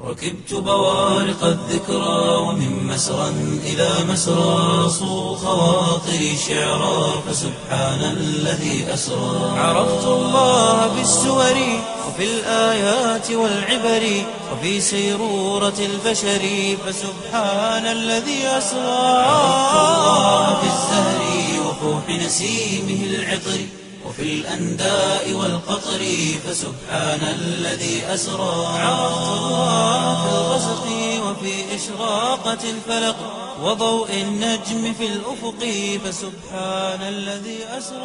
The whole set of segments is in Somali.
ركبت بوارق الذكرى ومن مسرى إلى مسرى صو خواطري شعرا فسبحان الذي أسرى عرفت الله بالسور وفي الآيات والعبر وفي سيرورة البشر فسبحان الذي أسرى عرفت الله في الزهر وفوح نسيمه العطر وفي الأنداء والقطر فسبحان الذي أسرى عرفت الله في الغسق وفي إشراقة الفلق وضوء النجم في الأفق فسبحان الذي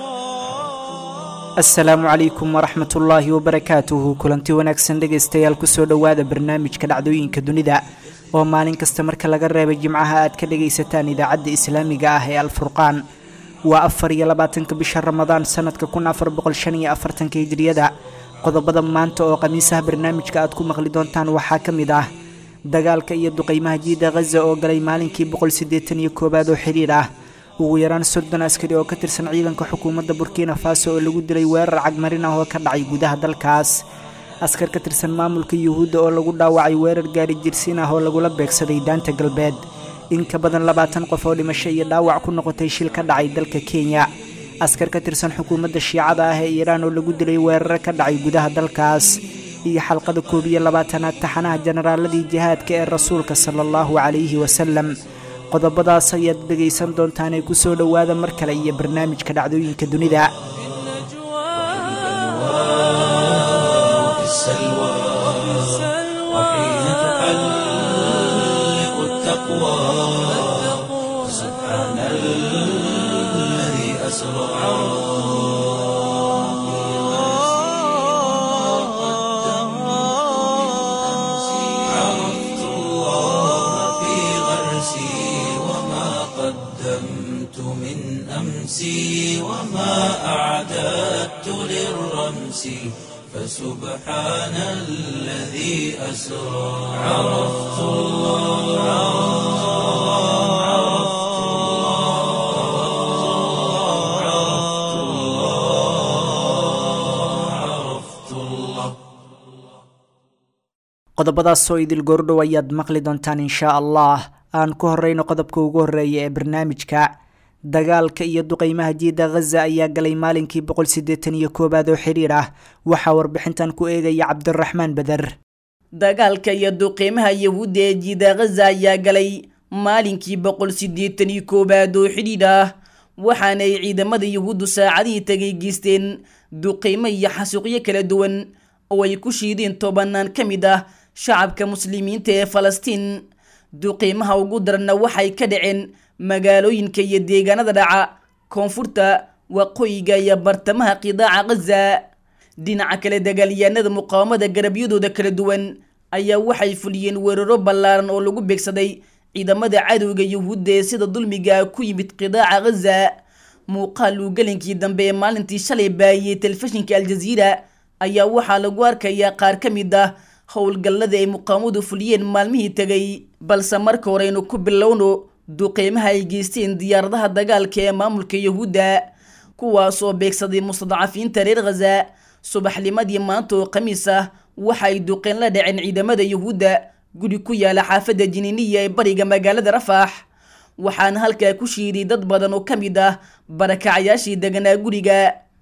أسرى asalaamu calaykum waraxmat ullaahi wabarakaatuhu kulanti wanaagsan dhegaystayaal kusoo dhowaada barnaamijka dhacdooyinka dunida oo maalin kasta marka laga reebay jimcaha aad ka dhagaysataan idaacadda islaamiga ah ee alfurqaan waa afar iyo labaatanka bisha ramadaan sanadka kun afar boqol shan iyo afartanka hijriyada qodobada maanta oo khamiisaha barnaamijka aad ku maqli doontaan waxaa ka mid ah dagaalka iyo duqeymaha jiida khaza oo galay maalinkii boqol siddeetan iyo koowaad oo xidhiir ah ugu yaraan soddon askari oo ka tirsan ciidanka xukuumadda burkina faso oo lagu dilay weerar cagmarin ah oo ka dhacay gudaha dalkaas askar ka tirsan maamulka yuhuudda oo lagu dhaawacay weerar gaari jirsiin ah oo lagula beegsaday daanta galbeed in ka badan labaatan qof oo dhimasho iyo dhaawac ku noqotay shil ka dhacay dalka kenya askar ka tirsan xukuumadda shiicada ah ee iiraan oo lagu dilay weeraro ka dhacay gudaha dalkaas iyo xalqada koob iyo labaatanaad taxanaha jenaraaladii jihaadka ee rasuulka sala allahu calayhi wasalam qodobadaas ayaad dhegaysan doontaanee kusoo dhowaada mar kale iyo barnaamijka dhacdooyinka dunida وفي السلوى وحين تحلق التقوى سبحان الذي أسرى عرفت الله في غرسي وما قدمت من أمسي وما أعددت للرمس فسبحان الذي أسرى عرفت الله عرفت الله عرفت الله عرفت الله qodobadaas oo idil goordhow ayaad maqli doontaan inshaa allah aan ku horeyno qodobka ugu horeeya ee barnaamijka dagaalka iyo duqeymaha jiida khaza ayaa galay maalinkii boqol siddeetan iyo koowaad oo xidhiir ah waxaa warbixintan ku eegaya cabdiraxmaan beder dagaalka iyo duqeymaha yahuudda ee jiida khaza ayaa galay maalinkii boqol siddeetan iyo koowaad oo xidhiidh ah waxaana ay ciidamada yahuuddu saacadihii tagay geysteen duqeymo iyo xasuuqyo kala duwan oo ay ku shiideen tobanaan ka mid ah shacabka muslimiinta ee falastiin duqeymaha ugu daranna waxay ka dhaceen magaalooyinka iyo deegaanada dhaca koonfurta waqooyiga iyo bartamaha qidaaca khaza dhinaca kale dagaalyahanada muqaawamada garabyadooda kala duwan ayaa waxay fuliyeen weeraro ballaaran oo lagu beegsaday ciidamada cadowga yuhuudda ee sida dulmiga ku yimid qidaaca khaza muuqaal uu gelinkii dambe ee maalintii shalay baahiyey telefishinka aljaziira ayaa waxaa lagu arkayaa qaar ka mid ah howlgallada ay muqaawamadu fuliyeen maalmihii tegay balse marka hore aynu ku bilowno duqeymaha ay geysteen diyaaradaha dagaalka ee maamulka yahuudda kuwaasoo beegsaday mustadcafiinta reer khaza subaxnimadii maanta oo khamiis ah waxa ay duqeen la dhaceen ciidamada yahuudda guri ku yaala xaafadda jiniiniya ee bariga magaalada rafax waxaana halkaa ku shiiday dad badan oo ka mid ah barakacayaashii deganaa guriga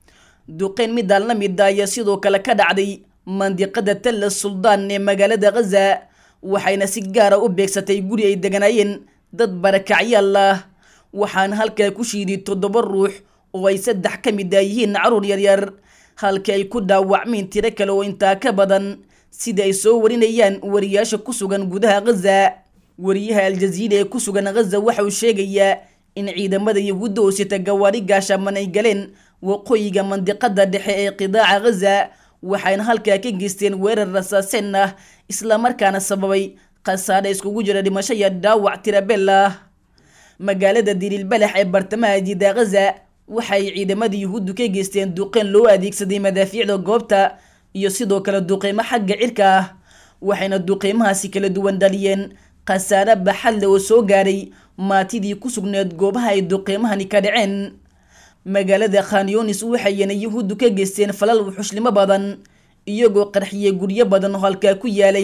duqeyn midaan la mid ah ayaa sidoo kale ka dhacday mandiqada talla suldaan ee magaalada khaza waxayna si gaara u beegsatay guri ay deganaayeen dad barakacyaal ah waxaana halkaa ku shiiday toddoba ruux oo ay saddex ka mid ah yihiin caruur yaryar halka ay ku dhaawacmeen tiro kale oo intaa ka badan sida ay soo warinayaan wariyaasha ku sugan gudaha khaza wariyaha aljaziira ee ku sugan khaza waxa uu sheegayaa in ciidamada yahuudda oo sita gawaari gaashaman ay galeen waqooyiga mandiqada dhexe ee qidaaca khaza waxayna halkaa ka geysteen weerar rasaaseen ah islamarkaana sababay khasaare iskugu jira dhimasho iyo dhaawac tirabel ah magaalada diriilbalax ee bartamaha jiida khaza waxay ciidamada yuhuuddu ka geysteen duqeen loo adeegsaday madaafiicda goobta iyo sidoo kale duqeymo xagga cirka ah waxayna duqeymahaasi kala duwan dhaliyeen khasaare baxadle oo soo gaaray maatidii ku sugneed goobaha ay duqeymahani ka dhaceen magaalada khanyonis waxayna yuhuuddu ka geysteen falal wuxushlimo badan iyagoo qarxiyey guryo badan oo halkaa ku yaalay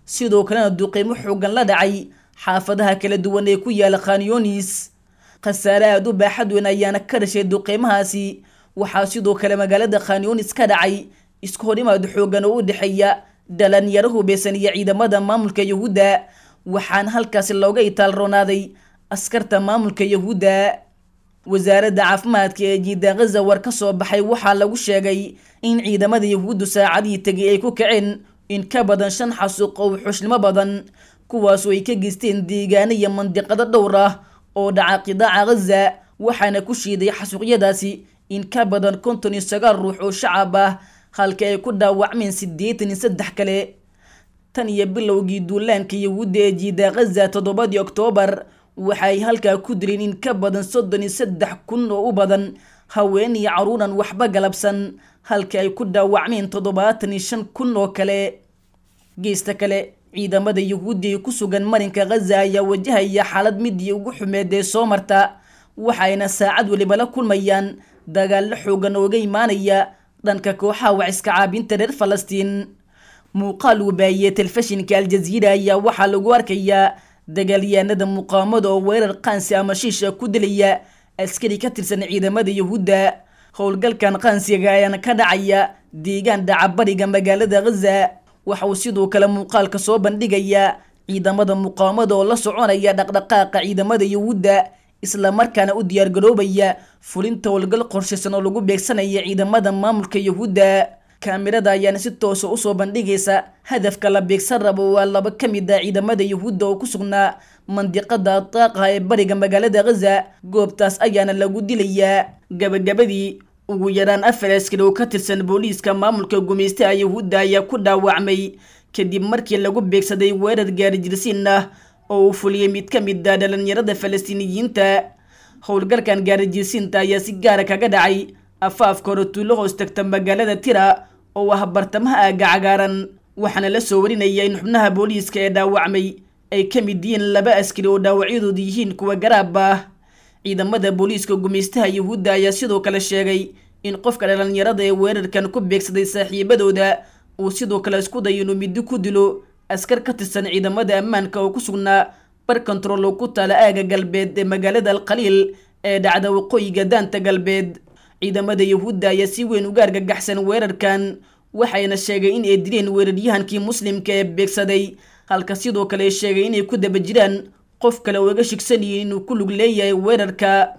sidoo kalena duqeymo xoogan la dhacay xaafadaha kala duwan ee ku yaala khanyonis khasaare aada u baaxad weyn ayaana ka dhashay duqeymahaasi waxaa sidoo kale magaalada khanyonis ka dhacay isku horimaad xoogan oo u dhexeeya dhalinyaro hubeysan iyo ciidamada maamulka yahuudda waxaana halkaasi looga itaal roonaaday askarta maamulka yahuudda wasaaradda caafimaadka ee jiida khaza war ka soo baxay waxaa lagu sheegay in ciidamada yahuuddu saacadihii tegay ay ku kaceen in ka badan shan xasuuq oo wuxuushnimo badan kuwaasoo ay ka geysteen deegaano iyo mandiqado dhowr ah oo dhaca qidaaca khaza waxaana ku shiiday xasuuqyadaasi in ka badan konton iyo sagaal ruux oo shacab ah halka ay ku dhaawacmeen siddeetan iyo saddex kale tan iyo bilowgii duulaanka yahuudda ee jiida khaza toddobadii oktoobar waxay halkaa ku dileen in ka badan soddon iyo saddex kun oo u badan haween iyo caruuran waxba galabsan halka ay ku dhaawacmeen toddobaatan iyo shan kun oo kale geesta kale ciidamada yahuudda ee ku sugan marinka khaza ayaa wajahaya xaalad midii ugu xumeed ee soo marta waxayna saacad weliba la kulmayaan dagaallo xoogan ooga imaanaya dhanka kooxaha waciska caabinta reer falastiin muuqaal uu baahiyey telefishinka aljaziira ayaa waxaa lagu arkayaa dagaalyahanada muqaamada oo weerar qaansi ama shiisha ku dilaya askari ka tirsan ciidamada yahuudda howlgalkan qaansiga ayaana ka dhacaya deegaan dhacabariga magaalada khaza waxa uu sidoo kale muuqaalka soo bandhigayaa ciidamada muqaamada oo la soconaya dhaqdhaqaaqa ciidamada yahuudda isla markaana u diyaargaroobaya fulinta howlgal qorshaysan oo lagu beegsanaya ciidamada maamulka yahuudda kaamirada ayaana si toosa usoo bandhigaysa hadafka la beegsan rabo waa laba ka mid ah ciidamada yahuudda oo ku sugnaa mandiqada daaqaha ee bariga magaalada khaza goobtaas ayaana lagu dilayaa gabagabadii ugu yaraan afar askari oo ka tirsan booliiska maamulka gumaystaha yahuudda ayaa ku dhaawacmay kadib markii lagu beegsaday weerar gaarijirsiin ah oo uu fuliyey mid ka mid ah dhalinyarada falastiiniyiinta howlgalkan gaarijirsiinta ayaa si gaara kaga dhacay afaafka hore tuulo hoos tagta magaalada tira oo ah bartamaha aaga cagaaran waxaana la soo warinaya in xubnaha booliiska ee dhaawacmay ay ka mid yihiin laba askari oo dhaawacyadoodu yihiin kuwa garaab ah ciidamada booliiska gumaystaha yahuudda ayaa sidoo kale sheegay in qofka dhalinyarada ee weerarkan ku beegsaday saaxiibadooda uu sidoo kale isku dayo inuu middo ku dilo askar ka tirsan ciidamada ammaanka oo ku sugnaa bar kontarool oo ku taala aaga galbeed ee magaalada alkhaliil ee dhacda waqooyiga daanta galbeed ciidamada yahuudda ayaa si weyn uga argagaxsan weerarkan waxayna sheegay in ay dileen weeraryahankii muslimka ee beegsaday halka sidoo kale ay sheegay inay ku daba jiraan qof kale oo iga shigsan yihiin inuu ku lug leeyahay weerarka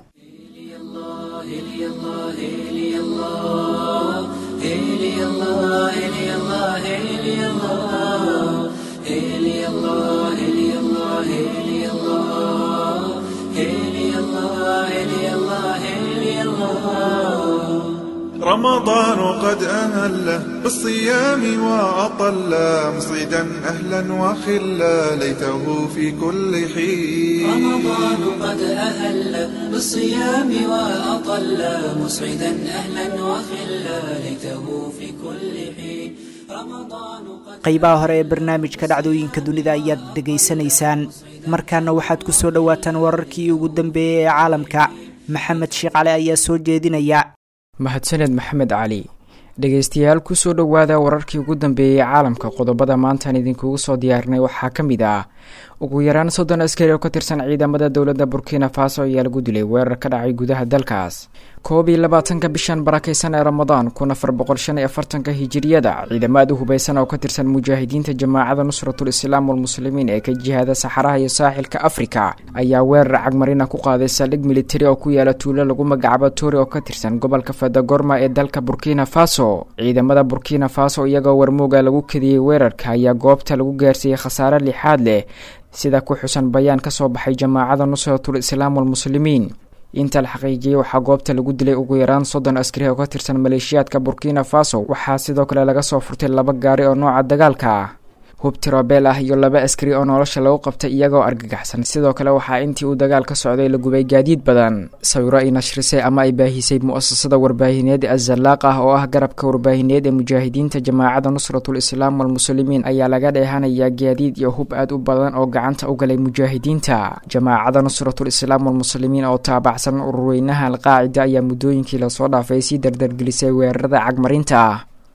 رمضان قد أهل بالصيام وأطل مصيدا أهلا وخلا ليته في كل حين رمضان قد أهل بالصيام وأطل مسعدا أهلا وخلا ليته في كل حين رمضان قد qaybaha hore ee barnaamijka dhacdooyinka dunida ayaad dhegaysanaysaan markaana waxaad ku soo dhowaataan wararkii ugu dambeeyey ee caalamka maxamed sheekh cali ayaa soo jeedinaya mahadsaned maxamed cali dhegaystayaal kusoo dhowaada wararkii ugu dambeeyey caalamka qodobada maantaan idinkugu soo diyaarinay waxaa ka mid ah ugu yaraan soddon askari oo ka tirsan ciidamada dowladda burkina faso ayaa lagu dilay weerar ka dhacay gudaha dalkaas koob iyo labaatanka bishan barakaysan ee ramadaan kun afar boqol shan iyo afartanka hijiriyada ciidamo aad u hubaysan oo ka tirsan mujaahidiinta jamaacada nusratul islaam walmuslimiin ee ka jihaada saxaraha iyo saaxilka afrika ayaa weerar cagmarina ku qaaday saldhig militari oo ku yaala tuulo lagu magacaabo tori oo ka tirsan gobolka fadagorma ee dalka burkina faso ciidamada burkina faso iyagoo warmooga lagu kadiyey weerarka ayaa goobta lagu gaarsiiyey khasaare lixaad leh sida ku xusan bayaan ka soo baxay jamaacada nusratul islaam walmuslimiin inta la xaqiijiyey waxaa goobta lagu dilay ugu yaraan soddon askari oo ka tirsan maleeshiyaadka burkina faso waxaa sidoo kale laga soo furtay laba gaari oo nooca dagaalka ah hub tirobeel ah iyo laba askari oo nolosha lagu qabtay iyagoo argagaxsan sidoo kale waxaa intii uu dagaal ka socday la gubay gaadiid badan sawiro ay nashrisay ama ay baahisay mu-asasada warbaahineed azalaaq ah oo ah garabka warbaahineed ee mujaahidiinta jamaacada nusratul islaam walmuslimiin ayaa laga dheehanayaa gaadiid iyo hub aad u badan oo gacanta u galay mujaahidiinta jamaacada nusratul islaam walmuslimiin oo taabacsan ururweynaha alqaacida ayaa muddooyinkii lasoo dhaafay sii dardargelisay weerarada cagmarinta ah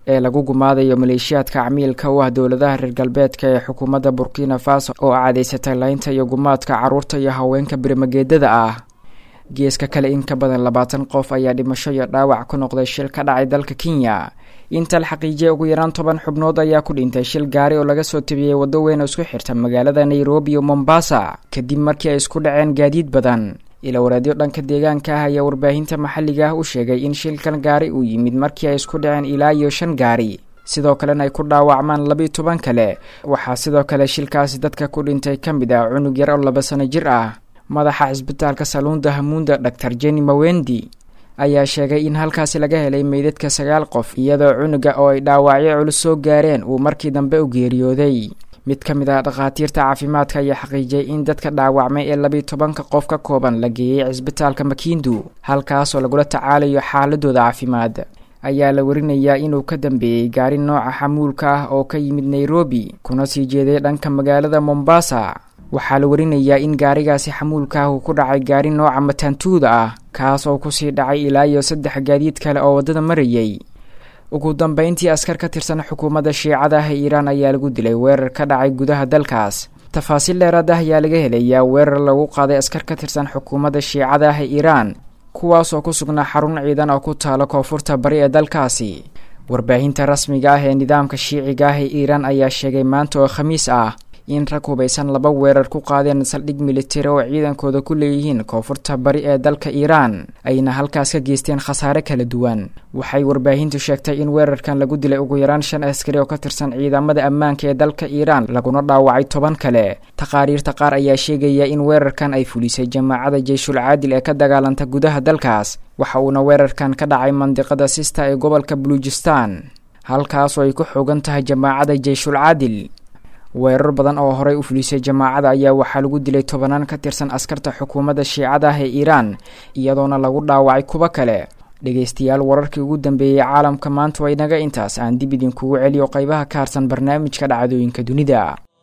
ee lagu gumaadayo maleeshiyaadka camiilka u ah dowladaha reer galbeedka ee xukuumadda burkina faso oo caadeysatay laynta iyo gumaadka carruurta iyo haweenka birimageedada ah geeska kale in ka badan labaatan qof ayaa dhimasho iyo dhaawac ku noqday shil ka dhacay dalka kenya inta la xaqiijiyay ugu yaraan toban xubnood ayaa ku dhintay shil gaari oo laga soo tabiyey waddo weyn oo isku xirta magaalada nairobi iyo mombasa kadib markii ay isku dhaceen gaadiid badan ila waraadyo dhanka deegaanka ah ayaa warbaahinta maxalliga ah u sheegay in shilkan gaari uu yimid markii ay isku dhaceen ilaa iyo shan gaari sidoo kalena ay ku dhaawacmaan labiiyo toban kale waxaa sidoo kale shilkaasi dadka ku dhintay ka mid ah cunug yar oo laba sano jir ah madaxa cisbitaalka saluunda hamuunda dhaktar jenny mawendi ayaa sheegay in halkaasi laga helay meydadka sagaal qof iyadoo cunuga oo ay dhaawacyo culus soo gaareen uu markii dambe u geeriyooday mid ka mid ah dhakhaatiirta caafimaadka ayaa xaqiijiyay in dadka dhaawacmay ee labiiyo tobanka qof ka kooban la geeyey cisbitaalka makindu halkaasoo lagula tacaalayo xaaladooda caafimaad ayaa la warinayaa inuu ka dambeeyey gaari nooca xamuulka ah oo ka yimid nairobi kuna sii jeeday dhanka magaalada mombasa waxaa la warinayaa in gaarigaasi xamuulka ah uu ku dhacay gaari nooca mataantuuda ah kaas oo kusii dhacay ilaa iyo saddex gaadiid kale oo waddada marayay ugu dambeyntii askar ka tirsan xukuumadda shiicada ah ee iiraan ayaa lagu dilay weerar ka dhacay gudaha dalkaas tafaasiil dheeraad ah ayaa laga helayaa weerar lagu qaaday askar ka tirsan xukuumadda shiicada ah ee iiraan kuwaas oo ku sugnaa xarun ciidan oo ku taalo koonfurta bari ee dalkaasi warbaahinta rasmiga ah ee nidaamka shiiciga ah ee iiraan ayaa sheegay maanta oo khamiis ah in rag hubaysan laba weerar ku qaadeen saldhig militari oo ciidankooda ku leeyihiin koonfurta bari ee dalka iiraan ayna halkaas ka geysteen khasaare kala duwan waxay warbaahintu sheegtay in weerarkan lagu dilay ugu yaraan shan askari oo ka tirsan ciidamada ammaanka ee dalka iiraan laguna dhaawacay toban kale taqaariirta qaar ayaa sheegaya in weerarkan ay fulisay jamaacada jeyshul caadil ee ka dagaalanta gudaha dalkaas waxa uuna weerarkan ka dhacay mandiqada sista ee gobolka buluujistan halkaasoo ay ku xoogan tahay jamaacada jeyshul caadil weerar badan oo horey u fulisay jamaacada ayaa waxaa lagu dilay tobanaan ka tirsan askarta xukuumadda shiicada ah ee iiraan iyadoona lagu dhaawacay kuwo kale dhegaystayaal wararkii ugu dambeeyey caalamka maanta waa inaga intaas aan dib idinkugu celiyo qaybaha ka harsan barnaamijka dhacdooyinka dunida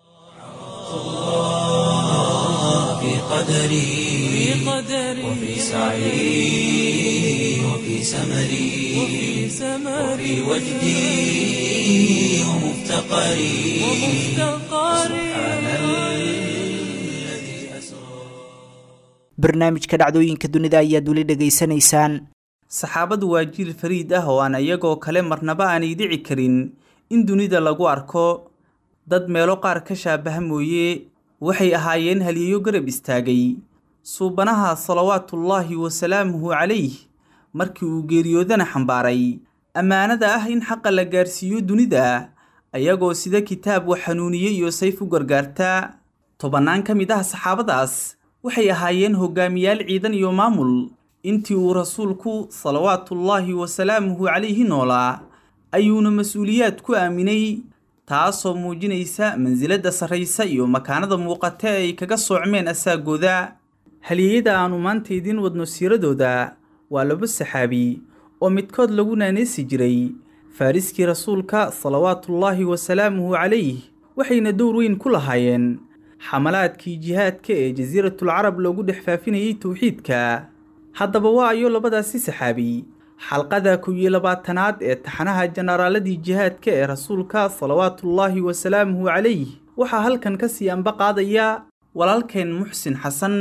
وفي سعي وفي سمري وفي وجدي ومفتقري سبحان الذي أسرى barnaamijka dhacdooyinka dunida ayaad weli dhegaysanaysaan saxaabadu waa jiil fariid ah oo aan iyagoo kale marnaba aanay dhici karin in dunida lagu arko dad meelo qaar ka shaabaha mooye waxay ahaayeen haliyeyo garab istaagay suubanaha salawaatullaahi wasalaamuhu calayh markii uu geeriyoodana xambaaray ammaanada ah in xaqa la gaarsiiyo dunida ayagoo sida kitaab wax xanuuniye iyo sayf u gargaarta tobannaan ka mid ah saxaabadaas waxay ahaayeen hogaamiyaal ciidan iyo maamul intii uu rasuulku salawaatullaahi wasalaamuhu calayhi noolaa ayuuna mas-uuliyaad ku aaminay taasoo muujinaysa mansiladda sarraysa iyo makaanada muuqata ee ay kaga soocmeen asaagooda haliyeyada aannu maanta idiin wadno siiradooda waa laba saxaabi oo midkood lagu naaneysi jiray faariskii rasuulka salawaatullaahi wasalaamuhu calayh waxayna dowr weyn ku lahaayeen xamalaadkii jihaadka ee jasiiratul carab loogu dhex faafinayay towxiidka haddaba waa ayo labadaasi saxaabi xalqada kow iyo labaatanaad ee taxanaha jenaraaladii jihaadka ee rasuulka salawaatullaahi wasalaamuhu calayh waxaa halkan ka sii anba qaadaya walaalkeen muxsin xasan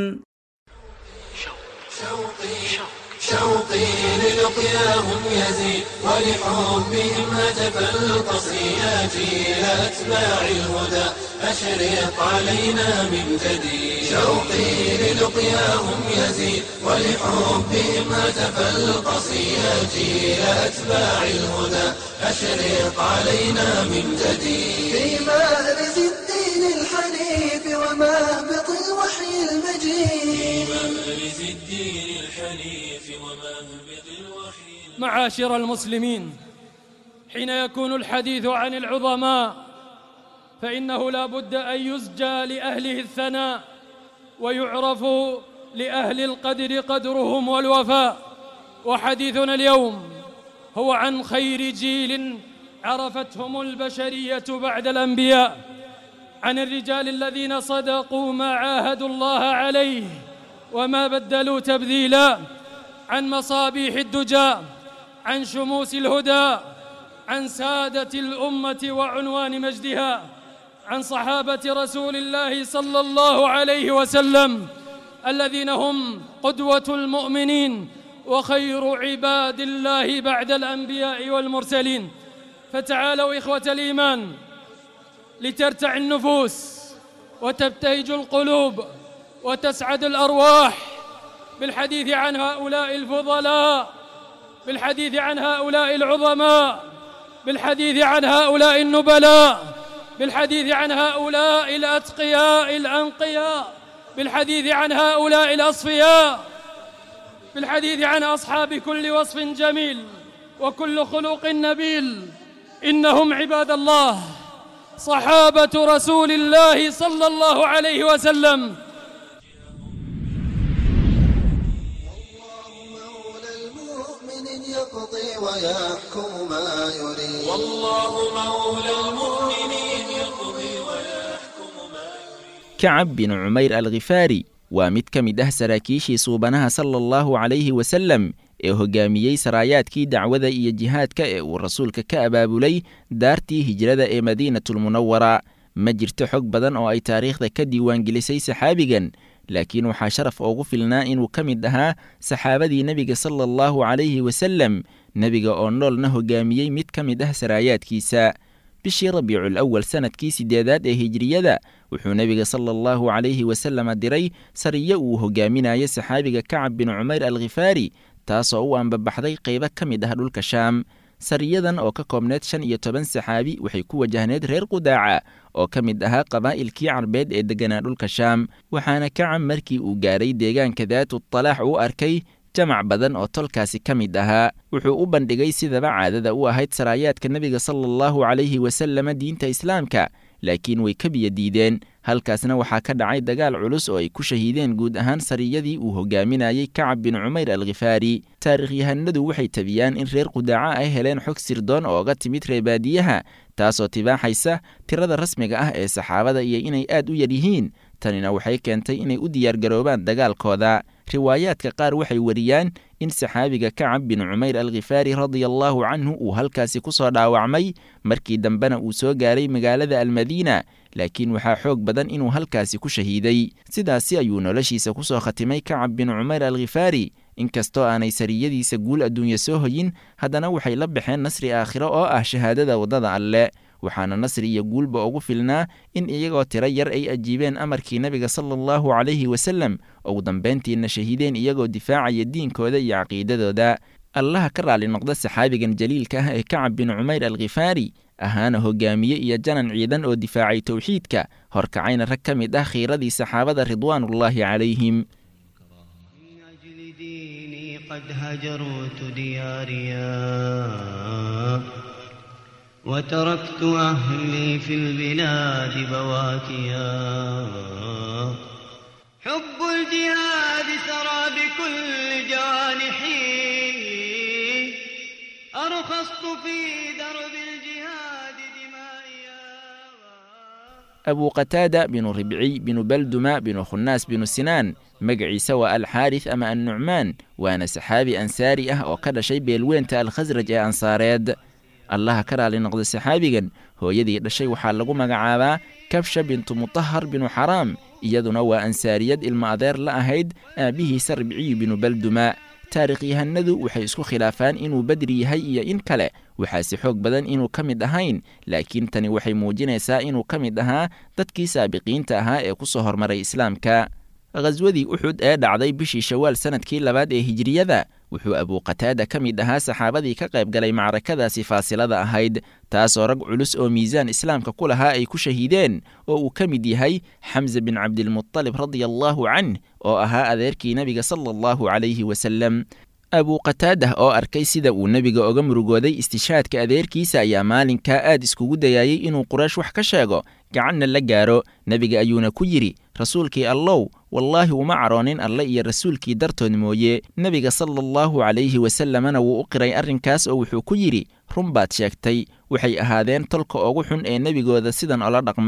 شوقي للقياهم يزيد ولحبهم هتف القصيات إلى أتباع الهدى أشرق علينا من جديد شوقي للقياهم يزيد ولحبهم هتف القصيات إلى أتباع الهدى أشرق علينا من جديد في مأرز الدين الحنيف ومهبط الوحي المجيد مأرز الدين الحنيف ومهبط الوحي معاشر المسلمين حين يكون الحديث عن العظماء فإنه لا بد أن يسجى لأهله الثناء ويعرف لأهل القدر قدرهم والوفاء وحديثنا اليوم هو عن خير جيل عرفتهم البشرية بعد الأنبياء عن الرجال الذين صدقوا ما عاهدوا الله عليه وما بدلوا تبذيلا عن مصابيح الدجى عن شموس الهدى عن سادة الأمة وعنوان مجدها عن صحابة رسول الله صلى الله عليه وسلم الذين هم قدوة المؤمنين وخير عباد الله بعد الأنبياء والمرسلين فتعالوا إخوة الإيمان لترتع النفوس وتبتهج القلوب وتسعد الأرواح بالحديث عن هؤلاء الفضلاء بالحديث عن هؤلاء العظماء بالحديث عن هؤلاء النبلاء بالحديث عن هؤلاء الأتقياء الأنقياء بالحديث عن هؤلاء الأصفياء بالحديث عن أصحاب كل وصف جميل وكل خلق نبيل إنهم عباد الله صحابة رسول الله صلى الله عليه وسلم مولى المؤمن يقضي ويحكم ما يريد والله مولى المؤمنين يقضي ويحكم ما kacab bin cumayr alkhifaari waa mid ka mid ah saraakiishii suubanaha sala allahu calayhi wasallam ee hoggaamiyey saraayaadkii dacwada iyo jihaadka ee uu rasuulka ka abaabulay daartii hijrada ee madiinatulmunawara ma jirto xog badan oo ay taariikhda ka diiwaangelisay saxaabigan laakiin waxaa sharaf ugu filnaa inuu ka mid ahaa saxaabadii nebiga sala allahu calayhi wasallam nebiga oo noolna hoggaamiyey mid ka mid ah saraayaadkiisa bishii rabiicul awal sannadkii siddeedaad ee hijriyada wuxuu nebiga sala allahu calayhi wasalama diray sariyo uu hogaaminayo saxaabiga kacab bin cumayr alkhifaari taasoo u ambabaxday qaybo ka mid ah dhulka shaam sariyadan oo ka koobneed shan iyo toban saxaabi waxay ku wajahneed reer qudaaca oo ka mid ahaa qabaa'ilkii carbeed ee degganaa dhulka shaam waxaana kacab markii uu gaaray deegaanka daatu talaax u arkay jamac badan oo tolkaasi ka mid ahaa wuxuu u bandhigay sidaba caadada u ahayd saraayaadka nebiga sala allahu calayhi wasalama diinta islaamka laakiin way ka biyo diideen halkaasna waxaa ka dhacay dagaal culus oo ay ku shahiideen guud ahaan sariyadii uu hogaaminayey kacab bin cumayr alkhifaari taarikhyahanadu waxay tabiyaan in reer qudaaca ay heleen xog sirdoon ooga timid reebaadiyaha taasoo tibaaxaysa tirada rasmiga ah ee saxaabada iyo inay aad u yar yihiin tanina waxay keentay inay u diyaargaroobaan dagaalkooda riwaayaadka qaar waxay wariyaan in saxaabiga kacab bin cumayr alkhifaari radia allaahu canhu uu halkaasi ku soo dhaawacmay markii dambena uu soo gaaray magaalada almadiina laakiin waxaa xoog badan inuu halkaasi ku shahiiday sidaasi ayuu noloshiisa ku soo khatimay kacab bin cumayr alkhifaari inkastoo aanay sariyadiisa guul adduunya soo hoyin haddana waxay la baxeen nasri aakhiro oo ah shahaadada waddada alle waxaana nasri iyo guulba ugu filnaa in iyagoo tiro yar ay ajiibeen amarkii nebiga sala allahu calayhi wasallam ugu dambayntiina shahiideen iyagoo difaacaya diinkooda iyo caqiidadooda allaha ka raalli noqda saxaabigan jaliilka ah ee kacab bin cumayr alkhifaari ahaana hogaamiye iyo janan ciidan oo difaacay towxiidka horkacayna rag ka mid ah khiiradii saxaabada ridwaanullaahi calayhim قد هجرت دياريا وتركت أهلي في البلاد بواكيا حب الجهاد سرى بكل جوانحي أرخصت في درب الجهاد دمائيا abuu qataada binu ribci binu balduma binu khunnaas binu sinaan magaciisa waa alxaaris ama annucmaan waana saxaabi ansaari ah oo ka dhashay beelweynta alkhasraj ee ansaareed allaha ka raali noqda saxaabigan hooyadii dhashay waxaa lagu magacaabaa kabsha bintu mutahar binu xaraam iyaduna waa ansaariyad ilmo adeer la ahayd aabbihiisa ribciyu binu balduma taarikhyahanadu waxay isku khilaafaan inuu bedri yahay iyo in kale waxaase xoog badan inuu ka mid ahayn laakiin tani waxay muujinaysaa inuu ka mid ahaa dadkii saabiqiinta ahaa ee ku soo hormaray islaamka khaswadii uxud ee dhacday bishii shawaal sannadkii labaad ee hijriyada wuxuu abuuqataada ka mid ahaa saxaabadii ka qayb galay macrakadaasi faasilada ahayd taasoo rag culus oo miisaan islaamka ku lahaa ay ku shahiideen oo uu ka mid yahay xamse bin cabdilmutalib radia allaahu canh oo ahaa adeerkii nebiga sala allahu calayhi wasalem abuuqataadah oo arkay sida uu nebiga oga murugooday istishaadka adeerkiisa ayaa maalinkaa aad iskugu dayaayey inuu quraysh wax ka sheego gacanna la gaaro nebiga ayuuna ku yidhi rasuulkii allow wallaahi uma caroonin alle iyo rasuulkii dartood mooye nebiga sala allahu calayhi wasallamana wuu u qiray arrinkaas oo wuxuu ku yidhi run baad sheegtay waxay ahaadeen tolka ugu xun ee nebigooda sidan ola dhaqma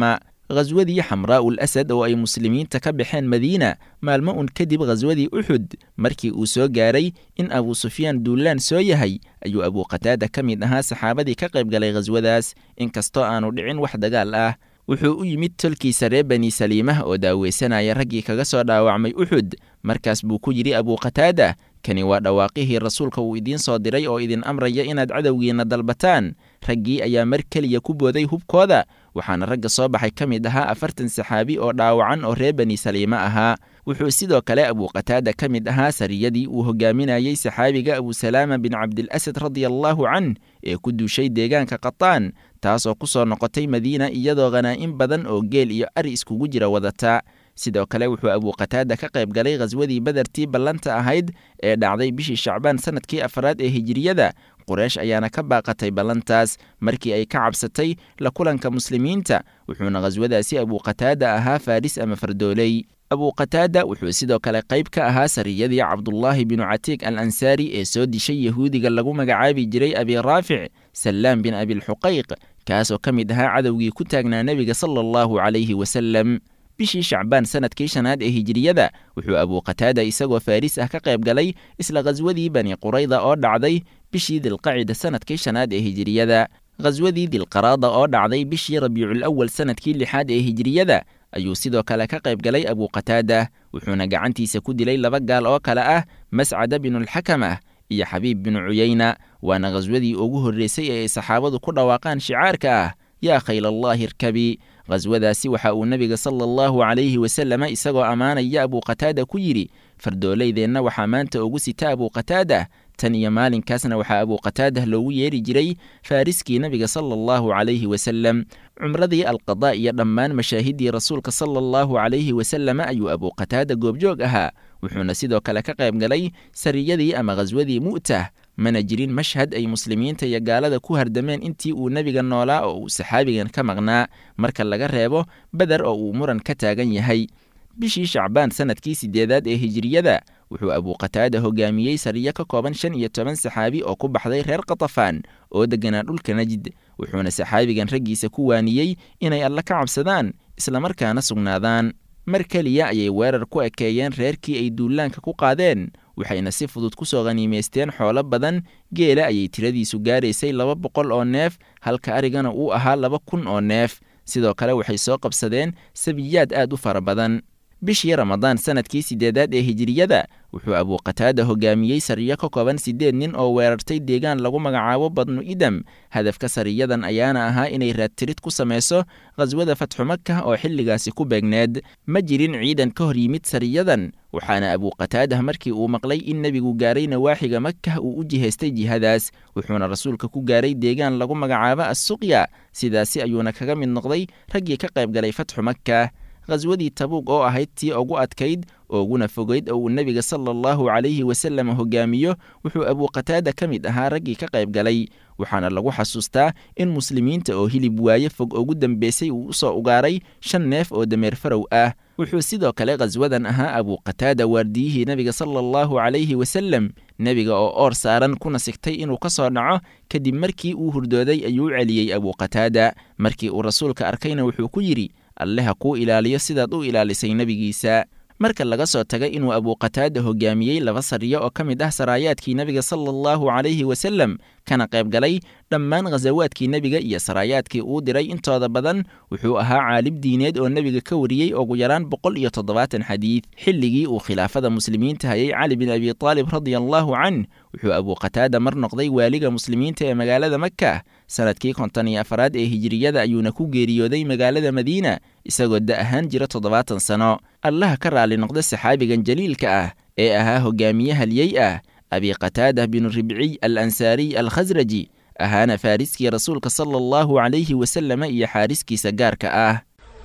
khaswadii xamraa'ul asad oo ay muslimiinta ka baxeen madiina maalmo un kadib khaswadii uxud markii uu soo gaaray in abuu sufyaan duulaan soo yahay ayuu abuuqataada ka mid ahaa saxaabadii ka qayb galay khaswadaas inkastoo aanu dhicin wax dagaal ah wuxuu u yimid tolkiisa reer bani saliimah oo daaweysanaya raggii kaga soo dhaawacmay uxud markaas buu ku yidhi abuuqataada kani waa dhawaaqihii rasuulka uu idiin soo diray oo idin amraya inaad cadowgiinna dalbataan raggii ayaa mar keliya ku booday hubkooda waxaana ragga soo baxay ka mid ahaa afartan saxaabi oo dhaawacan oo reer bani saliime ahaa wuxuu sidoo kale abuuqataada ka mid ahaa sariyadii uu hogaaminayey saxaabiga abusalaama bin cabdilasad radiallahu canh ee ku duushay deegaanka qataan taasoo ku soo noqotay madiina iyadoo khanaa'in badan oo geel iyo ari iskugu jira wadata sidoo kale wuxuu abuuqataada ka qayb galay khaswadii badartii ballanta ahayd ee dhacday bishii shacbaan sannadkii afraad ee hijiriyada qureish ayaana ka baaqatay ballantaas markii ay ka cabsatay la kulanka muslimiinta wuxuuna khaswadaasi abuuqataada ahaa faris ama fardooley abuuqataada wuxuu sidoo kale qayb ka ahaa sariyadii cabdullaahi binu catiiq al ansaari ee soo dishay yahuudiga lagu magacaabi jiray abi raafic sallaam bin abilxuqayq kaasoo ka mid ahaa cadowgii ku taagnaa nebiga sala allahu calayhi wasalem bishii shacbaan sannadkii shanaad ee hijiriyada wuxuu abuuqataada isagoo faris ah ka qayb galay isla khaswadii bani qurayda oo dhacday bishii dilqacida sannadkii shanaad ee hijiriyada khaswadii dilqaraada oo dhacday bishii rabiicul awal sannadkii lixaad ee hijiriyada ayuu sidoo kale ka qayb galay abuuqataada wuxuuna gacantiisa ku dilay laba gaal oo kale ah mascada binulxakamah iyo xabiib binu cuyayna waana khaswadii ugu horreysay ee ay saxaabadu ku dhawaaqaan shicaarka ah yaa khaylaallaahi irkabi khaswadaasi waxa uu nebiga sala allahu calayhi wasalama isagoo ammaanaya abuuqataada ku yidhi fardooleydeenna waxaa maanta ugu sita abuuqataada tan iyo maalinkaasna waxaa abuuqataada loogu yeeri jiray faariskii nebiga sala allahu calayhi wasalem cumradii alqadaa iyo dhammaan mashaahiddii rasuulka sala allahu calayhi wasalama ayuu abuuqataada goobjoog ahaa wuxuuna sidoo kale ka qayb galay sariyadii ama khaswadii mu'tah mana jirin mashhad ay muslimiinta iyo gaalada ku hardameen intii uu nebiga noolaa oo uu saxaabigan ka maqnaa marka laga reebo beder oo uu muran ka taagan yahay bishii shacbaan sannadkii siddeedaad ee hijiriyada wuxuu abuuqataada hogaamiyey sariyo ka kooban shan iyo toban saxaabi oo ku baxday reer katafaan oo degganaa dhulka najid wuxuuna saxaabigan raggiisa ku waaniyey inay alle ka cabsadaan islamarkaana sugnaadaan mar keliya ayay weerar ku ekeeyeen reerkii ay duulaanka ku qaadeen waxayna si fudud ku soo khaniimaysteen xoolo badan geela ayay tiradiisu gaaraysay laba boqol oo neef halka arigana uu ahaa laba kun oo neef sidoo kale waxay soo qabsadeen sabiyaad aad u fara badan bishii ramadaan sannadkii siddeedaad ee hijiriyada wuxuu abuuqataada hogaamiyey sariyo ka kooban siddeed nin oo weerartay deegaan lagu magacaabo badnu idam hadafka sariyadan ayaana ahaa inay raadtirid ku samayso khaswada fatxu maka oo xilligaasi ku beegneed ma jirin ciidan ka hor yimid sariyadan waxaana abuuqataadah markii uu maqlay in nebigu gaaray nawaaxiga makah uu u jihaystay jihadaas wuxuuna rasuulka ku gaaray deegaan lagu magacaabo assuqya sidaasi ayuuna kaga mid noqday raggii ka qayb galay fatxu makah khaswadii tabuug oo ahayd tii ugu adkayd ooguna fogeyd oo uu nebiga sala allahu calayhi wasallam hogaamiyo wuxuu abuuqataada ka mid ahaa raggii ka qayb galay waxaana lagu xasuustaa in muslimiinta oo hilib waaye fog ugu dambeysay uu u soo ugaaray shan neef oo dameer farow ah wuxuu sidoo kale khaswadan ahaa abuuqataada waardiyihii nebiga sala allahu calayhi wasallam nebiga oo oor saaran kuna sigtay inuu ka soo dhaco kadib markii uu hurdooday ayuu celiyey abuuqataada markii uu rasuulka arkayna wuxuu ku yidhi alle ha kuu ilaaliyo sidaad u ilaalisay nebigiisa marka laga soo taga inuu abuuqataada hogaamiyey laba sariyo oo ka mid ah saraayaadkii nebiga sala allahu calayhi wasallam kana qayb galay dhammaan khasawaadkii nebiga iyo saraayaadkii uu diray intooda badan wuxuu ahaa caalib diineed oo nebiga ka wariyey ugu yaraan boqol iyo toddobaatan xadiid xilligii uu khilaafada muslimiinta hayay cali bin abi taalib radia allahu canh wuxuu abuuqataada mar noqday waaliga muslimiinta ee magaalada maka sanadkii konton iyo afaraad ee hijiriyada ayuuna ku geeriyooday magaalada madiina isagoo da ahaan jira toddobaatan sano allaha ka raali noqda saxaabigan jaliilka ah ee ahaa hogaamiye halyey ah abi qataada binu ribciy al ansaariy al khasraji ahaana faariskii rasuulka sala allahu calayhi wasalama iyo xaariskiisa gaarka ah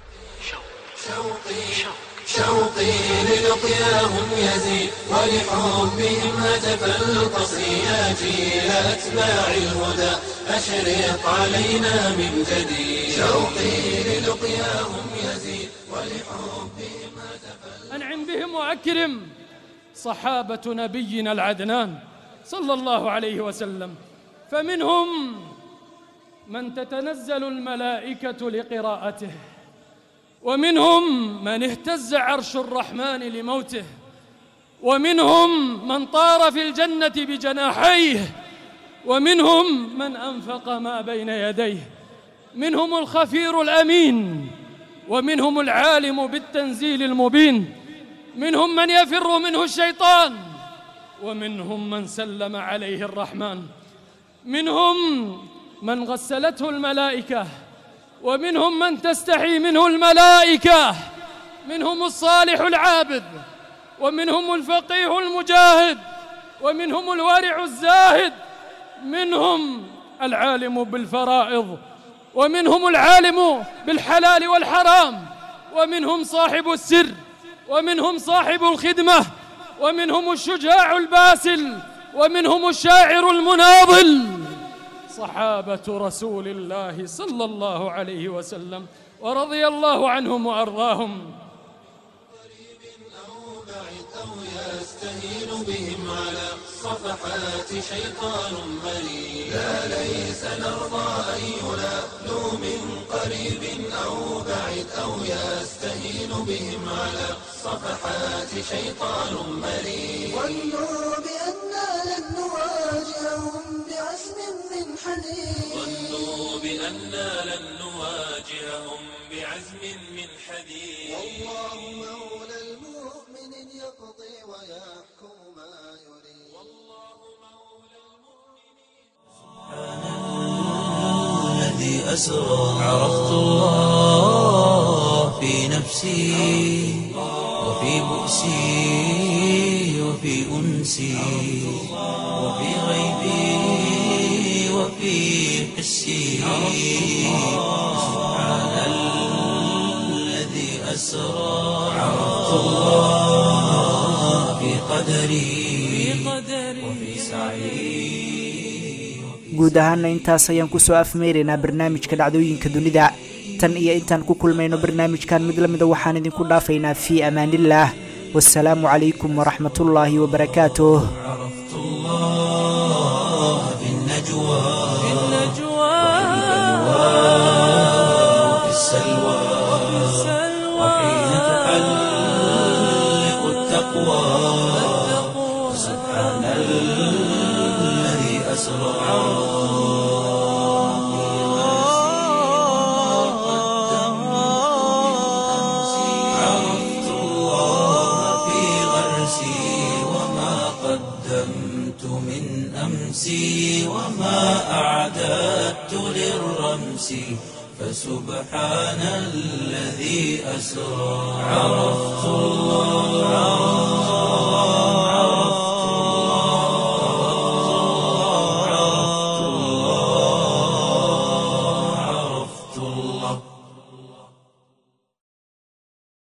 شوقي للقياهم يزيد ولحبهم هتف القصيات إلى أتباع الهدى أشرق علينا من جديد شوقي للقياهم يزيد ولحبهم هتف أنعم بهم وأكرم صحابة نبينا العدنان صلى الله عليه وسلم فمنهم من تتنزل الملائكة لقراءته ومنهم من اهتز عرش الرحمن لموته ومنهم من طار في الجنة بجناحيه ومنهم من أنفق ما بين يديه منهم الخفير الأمين ومنهم العالم بالتنزيل المبين منهم من يفر منه الشيطان ومنهم من سلم عليه الرحمن منهم من غسلته الملائكة ومنهم من تستحي منه الملائكة منهم الصالح العابد ومنهم الفقيه المجاهد ومنهم الورع الزاهد منهم العالم بالفرائض ومنهم العالم بالحلال والحرام ومنهم صاحب السر ومنهم صاحب الخدمة ومنهم الشجاع الباسل ومنهم الشاعر المناضل صحابة رسول الله صلى الله عليه وسلم ورضي الله عنهم وأرضاهم يستهين بهم على صفحات شيطان مريد لا ليس نرضى أن ينالوا من قريب أو بعيد أو يستهين بهم على صفحات شيطان مريد ظنوا بأننا لن نواجههم بعزم من حديد ظنوا بأننا لن نواجههم بعزم من حديد والله مولى المؤمن يقضي ويحكم ما يريد الذي أسرى عرفت الله في نفسي وفي بؤسي وفي أنسي وفي غيبي وفي حسي سبحان الذي أسرى عرفت الله في قدري وفي سعي guud ahaana intaas ayaan kusoo afmeyraynaa barnaamijka dhacdooyinka dunida tan iyo intaan ku kulmayno barnaamijkan mid lamida waxaan idinku dhaafaynaa fii amaanillaah wasalaamu calaykum waraxmatullaahi wabarakaatuh عرفت الله في النجوى وفي السلوى وحين تحلق التقوى سبحان الذي أسرى عرفت الله في غرسي وما قدمت من أمسي وما أعددت للرمس فسبحان الذي أسرى عرفت الله